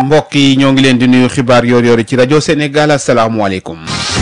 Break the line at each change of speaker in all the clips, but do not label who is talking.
mbokk yi ñoo ngi leen di nuyu xibaar yoor yoor ci rajo Sénégal asalaamualeykum.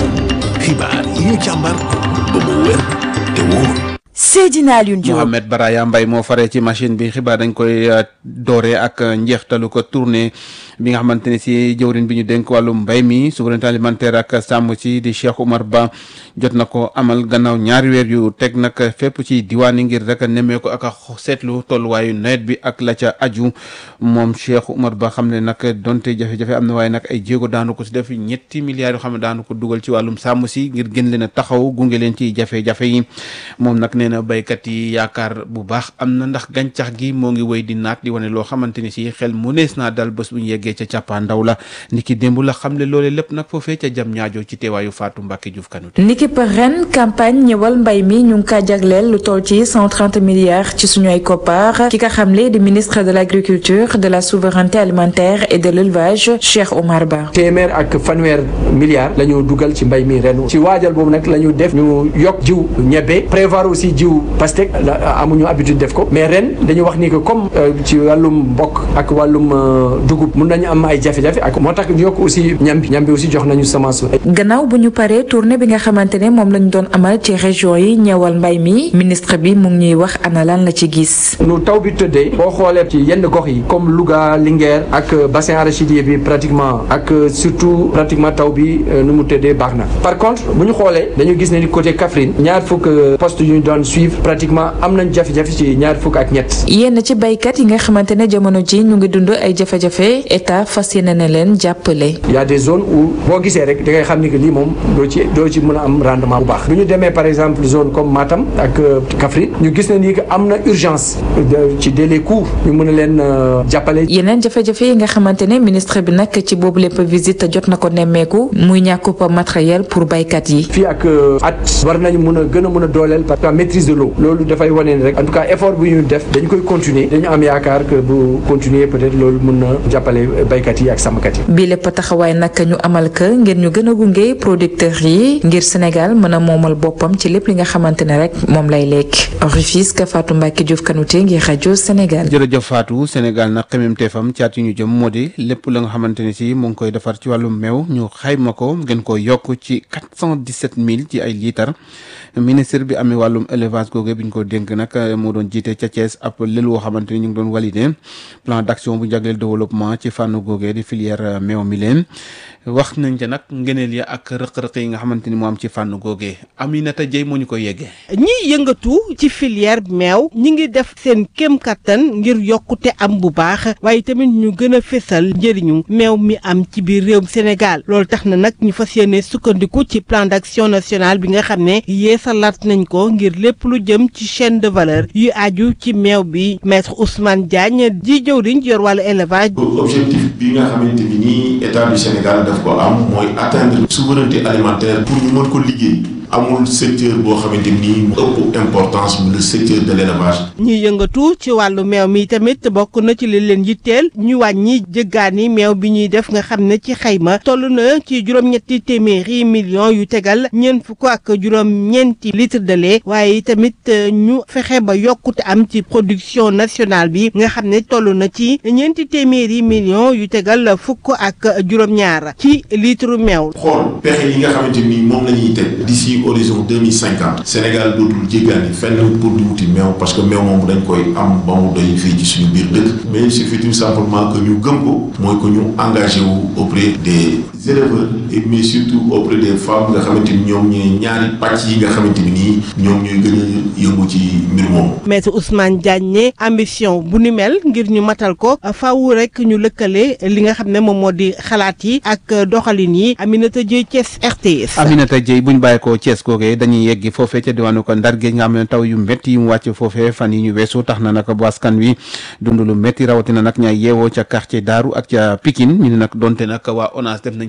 xibaar yi ñu càmbar ba mu wér te wóor.
Seydina Alioune Diop
Mohamed Baraya Mbaye moo faree ci machine bi xibaar dañ koy doore ak njeextalu ko tournée bi nga xamante ne si jëwrin bi ñu dénk wàllu mbay mi souveraineté alimentaire ak sàmm ci di Cheikh Oumar Ba jot na ko amal gannaaw ñaari weer yu teg nag fépp ci diwaan yi ngir rek nemmee ko ak a seetlu tolluwaayu nawet bi ak la ca aju moom Cheikh Oumar Ba xam ne nag donte jafe-jafe am na waaye nag ay jéego daanu ko si def ñetti milliards yoo xam ne daanu ko dugal ci wàllum sàmm si ngir gën leen a taxaw gunge leen ci jafe-jafe yi moom nag nee na béykat yi yaakaar bu baax am na ndax gàncax gi moo ngi wéy di naat di wane loo xamante ni si xel mu nees naa dal bés bu ñu yeggee ca càppaa ndaw la niki démb la xam le loole lépp nag foofee ca jam ñaajo ci teewaayu Fatou Mbacke Diouf Kanouté
niki par ren campagne ñëwal mbay mi ñu ngi kaa jagleel lu toll ci 130 milliards ci suñu ay koppar ki nga xamle di ministre de l' agriculture de la souveraineté alimentaire et de l' élevage Cheikh Omar Ba.
téeméer ak fanweer milliards la ñu dugal ci mbay mi ren ci waajal boobu nag la ñu def ñu yokk jiw ñebe prévoir aussi jiw pastèque amuñu habitude def ko mais ren dañu wax ni que comme ci wàllum mbokk ak wàllum dugub mun nañu am ay jafe-jafe ak moo tax ñu yokk aussi ñam bi ñam bi aussi jox nañu semence.
gannaaw bu ñu paree tournée bi nga xamante ne moom lañu doon amal ci région yi ñeewal mbay mi ministre bi mu ngi ñuy wax ana lan la ci gis.
nu taw bi tëddee boo xoolee ci yenn gox yi comme Louga Linguère ak bassin arachidier bi pratiquement ak surtout pratiquement taw bi nu mu tëddee baax na par contre bu ñu xoolee dañu gis ne ni côté Kaffrine ñaar fukk poste yu ñu doon suivre pratiquement am nañ jafe-jafe ci ñaar fukk ak ñett.
yenn ci baykat yi nga xamante ne jamono ji ñu ngi dund ay jafe-jafe état fas yéene na leen jàppale.
y a des zones où boo gisee rek da ngay xam ni que lii moom doo ci doo ci mën a am rendement bu baax bu ñu demee par exemple zone comme Matam ak Kaffrine ñu gis ne ni que am na urgence ci délai court ñu mën a leen jàppale.
yeneen jafe-jafe yi nga xamante ne ministre bi nag ci boobu lépp visite jot na ko nemmeeku muy ñàkkub matériel pour baykat yi.
fii ak at war nañu mën a gën a mën a dooleel parce que maîtrise de l'eau loolu dafay wane ni rek en tout cas effort bu ñu def dañu koy continuer dañu am yaakaar que bu continuer peut-être loolu mën na jàppale baykat yi ak sàmmkat yi.
bii lépp taxawaay nag ñu amal ka ngir ñu gën a gunge producteurs yi ngir Sénégal mën a moomal boppam ci lépp li nga xamante ne rek moom lay lekk Rufisque Fatou Mbacke Diouf Kanouté ngir rajo Sénégal.
jërëjëf Fatou Sénégal nag xemmeemteefam caat yi ñu jëm moo di lépp la nga xamante ne si mu ngi koy defar ci wàllum meew ñu xayma ko ngeen ko yokk ci quatre cent dix-sept mille ci ay litres ministre bi amee wàllum élevage googu bi ñu ko dénk nag moo doon jiite ca Thiès ab lël woo xamante ni ñu ngi doon validé plan d' action bu jagleel développement ci fànn googee di filière meew mi leen wax nañ ca nag ngeneel ya ak rëq-rëq yi nga xamante ni moo am ci fànn googee Aminata Dieye moo ñu koy yeggee.
ñiy yëngatu ci filière meew ñi ngi def seen kéem kattan ngir yokkute am bu baax waaye tamit ñu gën a fésal njëriñu meew mi am ci biir réewum Sénégal loolu tax na nag ñu fas yéene sukkandiku ci plan d' action national bi nga xam ne yeesalaat nañ ko ngir lépp lu jëm ci chaîne de valeur yu aju ci meew bi maître Ousmane Diagne di jëwriñ yor wàllu élevage.
objectif bi nga xamante ni nii état du Sénégal daf ko am mooy atteindre souveraineté alimentaire pour ñu mën ko liggéey. amul secteur boo xamante ni ëpp importance mu le secteur de l' élevage.
ñi yëngatu ci wàllu meew mi tamit bokk na ci li leen yitteel ñu wàññi jëggaani meew bi ñuy def nga xam ne ci xayma toll na ci juróom-ñetti téeméeri millions yu tegal ñeent fukk ak juróom-ñeenti litre de lait waaye tamit ñu fexe ba yokkute am ci production nationale bi nga xam ne toll na ci ñeenti téeméeri millions yu tegal fukk ak juróom-ñaar ci litre meew.
xool pexe yi nga xamante ni moom la ñuy teg d'ici horizon deux mille cinquante Sénégal dootul jéggaani fenn pour di wuti meew parce que meew moom dañ koy am ba mu doy fii ci suñu biir dëkk mais il suffit tout simplement que ñu gëm ko mooy que ñu engagé wu auprès des éleveurs et mais surtout auprès des femmes nga xamante ni ñoom ñooy ñaari pàcc yi nga xamante ni nii ñoom ñooy gën a yëngu ci mbir moomu.
maître Ousmane Diagne ne ambition bu ni mel ngir ñu matal ko faaw rek ñu lëkkale li nga xam ne moom moo di xalaat yi ak doxalin yi Aminata Dieye Thiès RTS.
Aminata Dieye buñ bàyyi ko Thiès googee dañuy yeggi foofee ca diwaanu ko Ndar géej nga xam ne taw yu métti yi mu wàcc foofee fan yi ñu weesu tax na nag bu askan wi dund lu métti rawatina nag ñaay yeewoo ca quartier Daaru ak ca Pikine ñu ne nag donte nag waa ONAS def nañ ci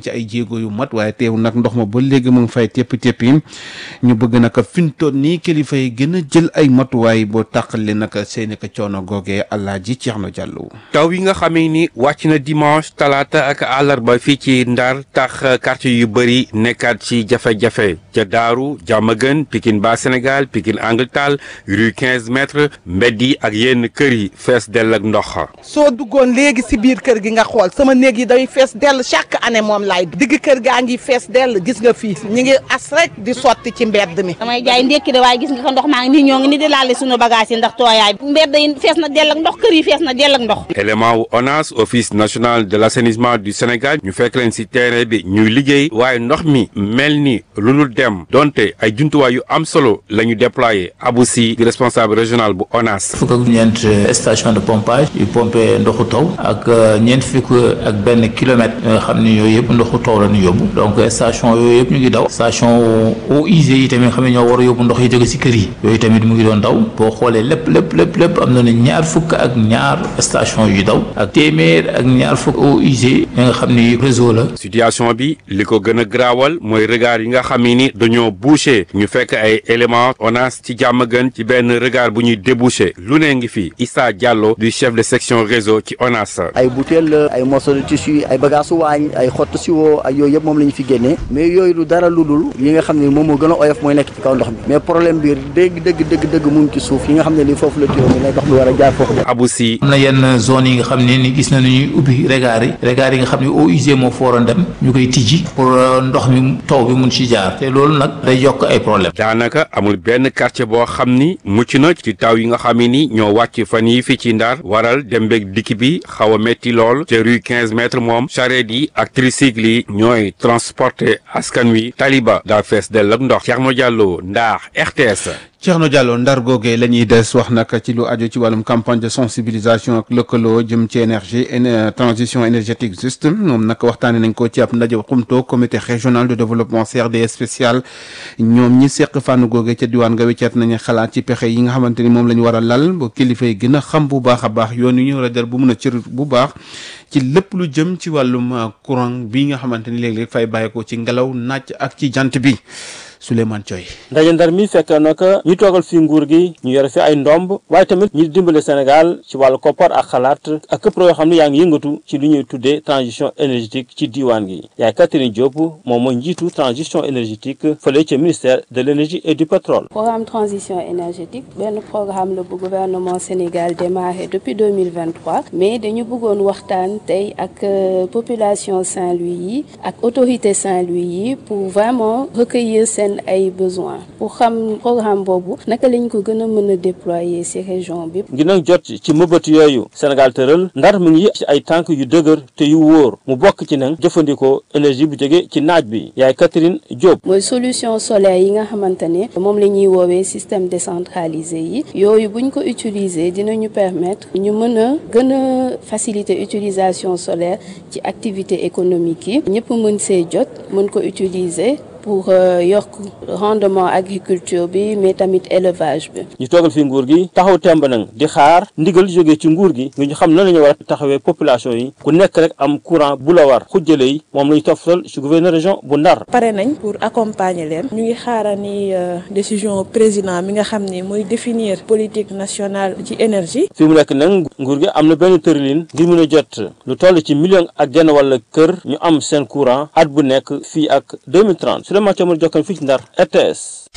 ci ay jéego yu mat waaye teew nag ndox ma ba léegi mu ngi fay téppi téppi ñu bëgg nag fintoon nii kilifa yi gën a jël ay matuwaay boo tàqale nag seeni ko coono googee Alaaji Ceerno Jàllo
taw yi nga xamee ni wàcc na dimanche talaata ak àllarba fii ci Ndar tax quartier yu bëri nekkaat ci jafe-jafe ca Daaru Jàmmagën Pikine ba Sénégal Pikine Anglital rue 15 mètres mbedd yi ak yenn kër yi fees dell ak ndox
soo duggoon léegi si biir kër gi nga xool sama néeg yi day fees dell chaque année moom laay digg kër gaa ngi fees dell gis nga fii ñi ngi as rek di sotti ci mbedd mi
damay jaay ndékki de waaye gis nga ko ndox maa ngi nii ñoo ngi ni di laale suñu bagage yi ndax tooyaay mbedd yi fees na dell ak ndox kër yi fees na dell ak ndox
élément wu ONAS office national de l'assainissement du Sénégal ñu fekk leen ci terrain bi ñuy liggéey waaye ndox mi mel ni lu dul dem donte ay jumtuwaay yu am solo la ñu déployé Abou Sy di responsable régional bu ONAS
fukk ak ñeent station de pompage yu pompé ndoxu taw ak ñeent fukk ak benn kilomètre nga xam ne yooyu yëpp ndoxu taw la ñu yóbbu donc station yooyu yëpp ñu ngi daw station eaux usées yi tamit nga xam ne ñoo war a yóbbu ndox yi jóge ci kër yi yooyu tamit mu ngi doon daw boo xoolee lépp lépp lépp lépp am na ne ñaar fukk ak ñaar station yu daw ak téeméer ak ñaar fukk eaux usées yi nga xam ni réseau la
situation bi li ko gën a graawal mooy regard yi nga xam ni dañoo bouché ñu fekk ay éléments ONAS ci jàmm gën ci benn regard bu ñuy débouché lu ne ngi fi Issa Diallo du chef de section réseau ci ONAS.
ay bouteille ay morceaux de tissu ay bagages waañ ay xottu siwo ak yooyu yëpp moom la ñu fi génnee mais yooyu lu dara lu dul yi nga xam ne moom moo gën a oyof mooy nekk ci kaw ndox mi mais problème bi dëgg dëgg dëgg dëgg mu ngi ci suuf yi nga xam ne ni foofu la tuyau mi ne ndox mi war a jaar foofu
Abou Sy
am na yenn zone yi nga xam ne ni gis nañu ñuy ubbi regard yi regard yi nga xam ne eaux usées moo fa waroon dem ñu koy tijji pour ndox mi taw bi mun ci jaar te loolu nag day yokk ay problème
daanaka amul benn quartier boo xam ni mucc na ci taw yi nga xam ni ñoo wàcc fan yi fii ci Ndar waral dem beeg dikk bi xaw a metti lool ca rue 15 mètres moom charrette yi ak tricycle yi ñooy transporter askan wi taliba daa fees dell ak ndox Thierno Diallo Ndar RTS.
Thierno Diallo ndar googee la ñuy des wax nag ci lu aju ci wàllum campagne de sensibilisation ak lëkkaloo jëm ci énergie transition énergétique juste moom nag waxtaanee nañ ko ci ab ndaje xumtoo comité régional de développement CRD spécial ñoom ñi seq fànn googee ca diwaan nga wecceet nañu xalaat ci pexe yi nga xamante ni moom la ñu war a lal ba kilifa yi gën a xam bu baax a baax yoon yu ñu war a jël bu mun a cër bu baax ci lépp lu jëm ci wàllum courant bi nga xamante ni léeg-léeg fay bàyyeekoo ci ngelaw naaj ak ci jant bi. Souleymane Thioy
ndaje ndar mi fekk nag ñu toogal fi nguur gi ñu yore fi ay ndomb waaye tamit ñu dimbale Sénégal ci wàllu koppar ak xalaat ak këpp yoo xam ne yaa ngi yëngatu ci lu ñuy tuddee transition énergétique ci diiwaan gi yaay Catherine Diop moom mooy njiitu transition énergétique fële ca ministère de l' énergie et du pétrole.
programme transition énergétique benn programme la bu gouvernement Sénégal démarré depuis 2023 mais dañu bëggoon waxtaan tey ak population Saint-Louis yi ak autorité Saint-Louis yi pour vraiment recueillir seen ay besoins pour xam programme boobu naka lañ ko gën a mën a déployer ci région bi.
ngir nag jot ci mëbët yooyu Sénégal tëral ndar mi ngi ci ay tànk yu dëgër te yu wóor mu bokk ci nag jëfandikoo énergie bu jóge ci naaj bi yaay Catherine Diop.
mooy solution solaire yi nga xamante ne moom la ñuy woowee système décentralisé yi yooyu buñ ko utiliser dinañu permettre ñu mën a gën a faciliter utilisation solaire ci activité économique yi ñëpp mën see jot mën ko utiliser. pour yokk rendement agriculture bi mais tamit élevage bi.
ñu toogal fi nguur gi taxaw temb nag di xaar ndigal jógee ci nguur gi nga ñu xam nan la ñu war a taxawee population yi ku nekk rek am courant bu la war xujjale yi moom la ñu toftal ci gouverneur région bu Ndar.
pare nañ pour accompagner leen ñu ngi xaarani décision président mi nga xam ni mooy définir politique nationale ci énergie.
fi mu nekk nag nguur gi am na benn tëralin ngir mën a jot lu toll ci million ak genn wala kër ñu am seen courant at bu nekk fii ak 2030. Souleymane Thiamal Jokkan fii ci Ndar RTS.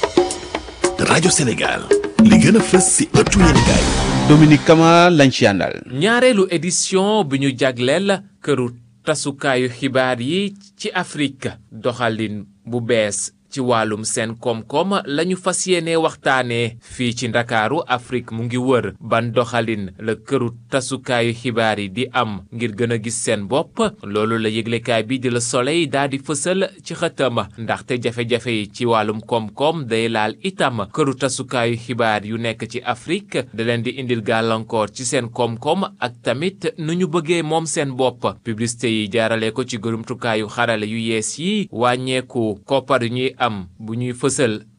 rajo Sénégal li gën a fës si ëttu yéenekaay
Dominique Kama lañ ci àndal.
ñaareelu édition bi ñu jagleel këru tasukaayu xibaar yi ci Afrique doxalin bu bees ci wàllum seen koom-koom lañu fas yéene waxtaanee fii ci ndakaaru Afrique mu ngi wër ban doxalin la këru tasukaayu xibaar yi di am ngir gën a gis seen bopp loolu la yëglekaay bi di la Soleil daal di fësal ci xëtam ndaxte jafe-jafe yi ci wàllum koom-koom day laal itam këru tasukaayu xibaar yu nekk ci Afrique da leen di indil gàllankoor ci seen koom-koom ak tamit nu ñu bëggee moom seen bopp publicité yi jaarale ko ci gërumtukaayu xarale yu yees yi wàññeeku koppar yu ñuy am bu ñuy fësal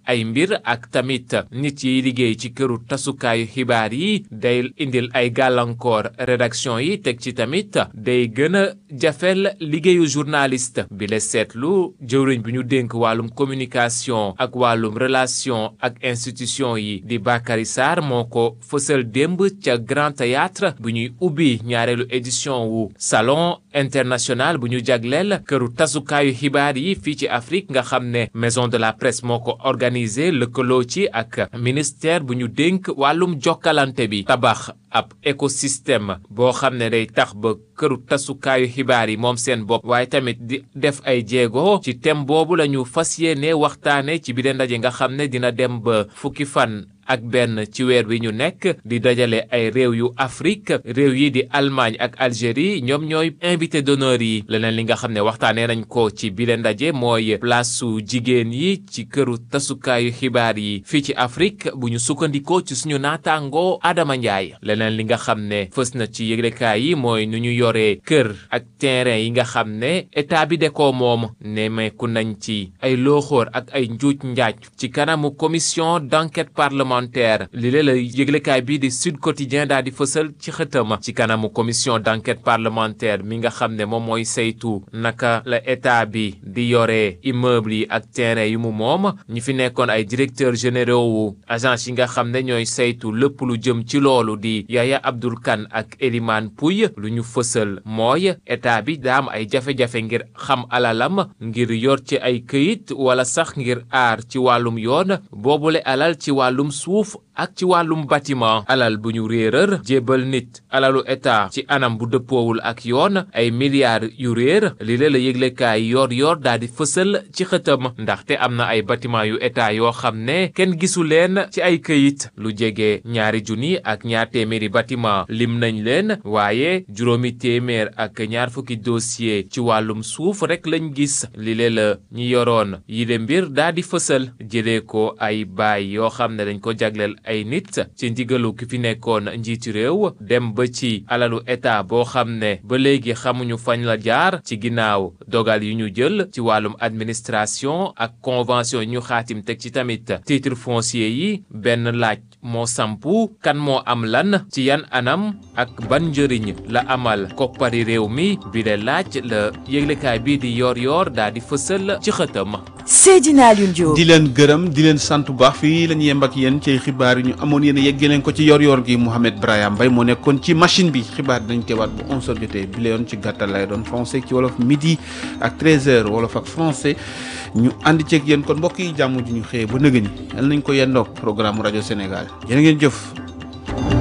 ay mbir ak tamit nit yi liggéey ci këru tasukaayu xibaar yi day indil ay gàllankoor rédaction yi teg ci tamit day gën a jafel liggéeyu journaliste bi la seetlu jëwriñ bi ñu dénk wàllum communication ak wàllum relation ak institution yi di Bakary Sarr moo ko fësal démb ca Grand Théâtre bu ñuy ubbi ñaareelu édition wu salon international bu ñu jagleel këru tasukaayu xibaar yi fii ci Afrique nga xam ne maison de la presse moo ko organisé lëkkaloo ci ak ministère bu ñu dénk wàllum jokkalante bi tabax ab écosystème boo xam ne day tax ba këru tasukaayu xibaar yi moom seen bopp waaye tamit di def ay jéego ci thème boobu la ñu fas yéene waxtaane ci biir ndaje nga xam ne dina dem ba fukki fan ak benn ci weer wi ñu nekk di dajale ay réew yu Afrique réew yi di Allemagne ak Algérie ñoom ñooy invité d'honneur yi leneen li nga xam ne waxtaanee nañ ko ci bile ndaje mooy place su jigéen yi ci këru tasukaayu xibaar yi fii ci Afrique bu ñu sukkandikoo ci suñu naataangoo Adama Ndiaye leneen li nga xam ne fës na ci yëglekaay yi mooy nu ñu yoree kër ak terrain yi nga xam ne état bi de ko moom nemmeeku nañ ci ay looxoor ak ay njuuj njaaj ci kanamu commission d'enquête parlementaire li lee la yëglekaay bii di Sud Quotidien daal di fësal ci xëtama ci kanamu commission d'enquête parlementaire mi nga xam ne moom mooy saytu naka la état bi di yore immeuble yi ak terrain yu mu moom ñi fi nekkoon ay directeurs généraux wu agence yi nga xam ne ñooy saytu lépp lu jëm ci loolu di Yaya Abdoul Kane ak Elimane Pouy lu ñu fësal mooy état bi daa am ay jafe-jafe ngir xam alalam ngir yor ci ay këyit wala sax ngir aar ci wàllum yoon boobule alal ci wàllum suuf ak ci wàllum bâtiment alal bu ñu réeral jébbal nit alalu état ci anam bu dëppoowul ak yoon ay milliards yu réer li la la yëglekaay yor yor daal di fësal ci xëtam ndaxte am na ay bâtiment yu état yoo xam ne kenn gisu leen ci ay këyit lu jege ñaari junni ak ñaar téeméeri bâtiment lim nañ leen waaye juróomi téeméer ak ñaar fukki dossier ci wàllum suuf rek lañ gis li la la ñi yoroon yile mbir daal di fësal jëlee ko ay baay yoo xam ne dañ ko jagleel ay nit ci ndigalu ki fi nekkoon njiitu réew dem ba ci alalu état boo xam ne ba léegi xamuñu fañ la jaar ci ginnaaw dogal yu ñu jël ci wàllum administration ak convention ñu xaatim teg ci tamit titre foncier yi benn laaj moo sampu kan moo am lan ci yan anam ak ban njëriñ la amal koppari réew mi bi de laaj la yëglekaay bii di yor yor daal di fësal ci xëtam
Seydina Alioune Diop
di leen gërëm di leen sant bu baax fii la ñu yemb ak yéen ci xibaar yi ñu amoon yéen a yeggee leen ko ci yor-yor gi Mouhamed Brahim Mbaye moo nekkoon ci machine bi xibaar dañ teewaat bu 11h jotee bi la yoon ci gàttal lay doon français ci wolof midi ak 13h wolof ak français ñu ànd ceeg yéen kon mbokk yi jàmm ju ñu xëyee ba nëgëni yal nañ ko yendoog programme rajo Sénégal jërë ngeen jëf.